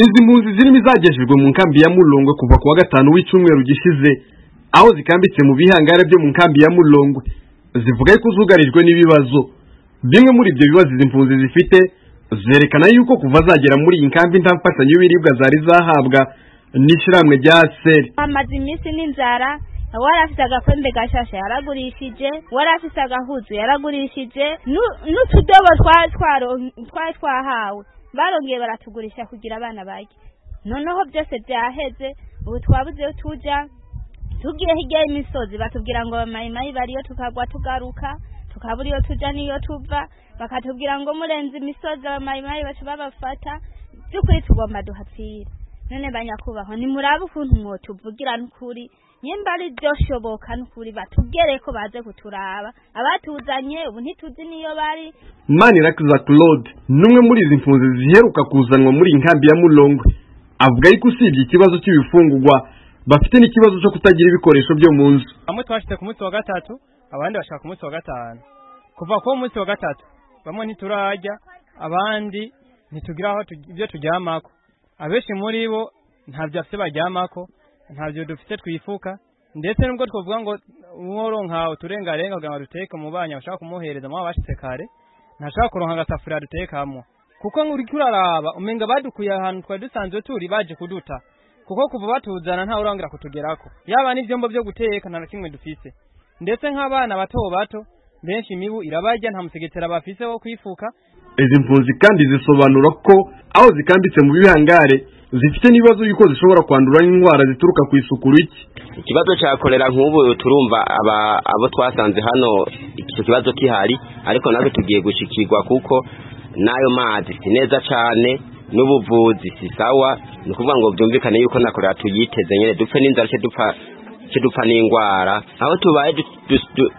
izi mpunzi zirimo izagejejwe mu nkambi ya murongwe kuva ku wa gatanu w'icyumweru gishize aho zikambitse mu bihangara byo mu nkambi ya murongwe zivuga ko zugarijwe n'ibibazo bimwe muri ibyo bibazo izi mpunzi zifite zerekana yuko kuva zagera muri iyi nkambi nta mfashanyo y'ibiribwa zari zahabwa n'ishyirahamwe rya seri amaze iminsi n'inzara wari afite agakombe gashasha yaragurishije wari afite agahuzu yaragurishije n'utudobo twari twahawe barongeye baratugurisha kugira abana bajye noneho byose byaheze ubu twabuze tujya tugiye hirya y'imisozi batubwira ngo bamayimayi bariyo tukagwa tugaruka tukabura iyo tujya n'iyo tuva bakatubwira ngo murenze imisozi abamayimayi baca babafata by'ukuri tugomba duhapfira none banyakubahwa nimuraba ukuntu mwotuvugira n'ukuri nimba ari byo shoboka n'ukuri batubwere ko baze kuturaba abatuzanye ubu ntituzi niyo bari manirakiza claude n'umwe muri izi mfunzi ziheruka kuzanwa muri inkambi ya murongwe avuga yuko usibye ikibazo cy'ibifungugwa bafite n'ikibazo cyo kutagira ibikoresho byo mu nzu bamwe twashyize ku munsi wa gatatu abandi bashaka ku munsi wa gatanu kuva ku munsi wa gatatu bamwe ntiturajya abandi ntitugira aho ibyo turyamako abenshi muri bo ntabyo bafite baryamako ntabyo dufite twifuka ndetse nubwo twavuga ngo uworo nkawe turengarenga kugira ngo duteke mu banya bashaka kumuhereza mwaba bashize kare ntashaka kuronka agasafuriya dutekamo kuko uri kuraraba umenga badukuye ahantu twari dusanzwe turi baje kuduta kuko kuva batuzana ntawe urangira kutugerako yaba n'ibyombo byo guteka nta na kimwe dufite ndetse nk'abana bato bato benshi imibu irabarya nta musegetera bafise wo kwifuka izi mpunzi kandi zisobanura ko aho zikambitse mu bihangare zifite n'ibibazo yuko zishobora kwandura indwara zituruka ku isuku rike ikibazo cya korera nk'ubu turumva abo twasanze hano icyo kibazo gihari ariko natwe tugiye gushyikirwa kuko n'ayo mazi si neza cyane n'ubuvuzi si sawa ni ukuvuga ngo byumvikane yuko na korera tuyiteze nyine dupfe n'inzara dupfa dupfa n'indwara aho tubaye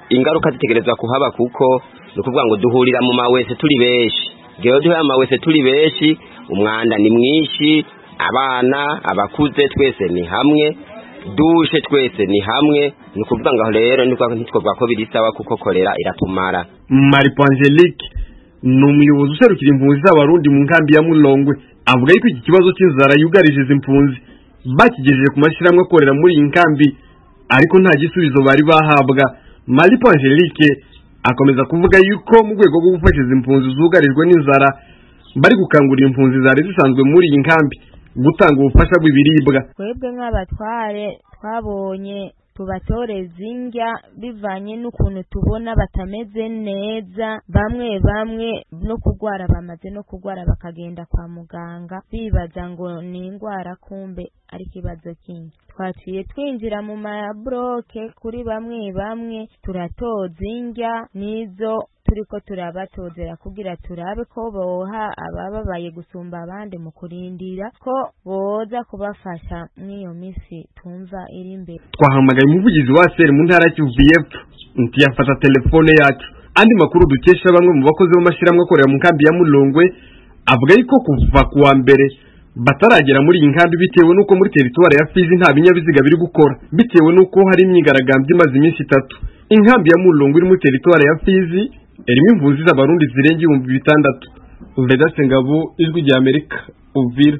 ingaruka zitegerezwa kuhaba kuko ni ukuvuga ngo duhurira mu mawese turi benshi rero duhura mu mawese turi benshi umwanda ni mwinshi abana abakuze twese ni hamwe dushe twese ni hamwe ni ukuvuga ngo rero ntitwavuga ko biri sawa kuko korera iratumara maripo angelique ni umuyobozi userukira impunzi z'abarundi mu nkambi ya murongwe avuga yuko iki kibazo cy'inzara yugarije izi mpunzi bakigejeje ku mashyirahamwe akorera muri iyi nkambi ariko nta gisubizo bari bahabwa maripo angelique akomeza kuvuga yuko mu rwego rwo gufasha izi mpunzi zugarijwe n'inzara bari gukangurira impunzi zari zisanzwe muri iyi nkambi gutanga ubufasha bw'ibiribwa twebwe nk'abatware twabonye tubatoreza indya bivanye n'ukuntu tubona batameze neza bamwe bamwe no kurwara bamaze no kurwara bakagenda kwa muganga bibaza ngo ni indwara kumbe ari ikibazo kindi twaciye twinjira mu maburoke kuri bamwe bamwe turatoza indya n'izo turi ko turabatozera kugira turabe ko boha abababaye gusumba abandi mu kurindira ko boza kubafasha n'iyo minsi tumva iri imbere twahamagaye umuvugizi wa seri mu ntara y'Ikivu y'Epfo nti yafata telefone yacu andi makuru dukesha bamwe mu bakozi b'amashyirahamwe akorera mu nkambi ya Murongwe avuga yuko kuva ku wa mbere bataragera muri iyi nkambi bitewe n'uko muri teritwari ya Fizi nta binyabiziga biri gukora bitewe n'uko hari imyigaragambyo imaze iminsi itatu inkambi ya Murongwe iri muri teritwari ya Fizi irimo imvuzi z'abarundi zirenga ibihumbi bitandatu ubu ndetse ngabo ijwi ry'amerika uvira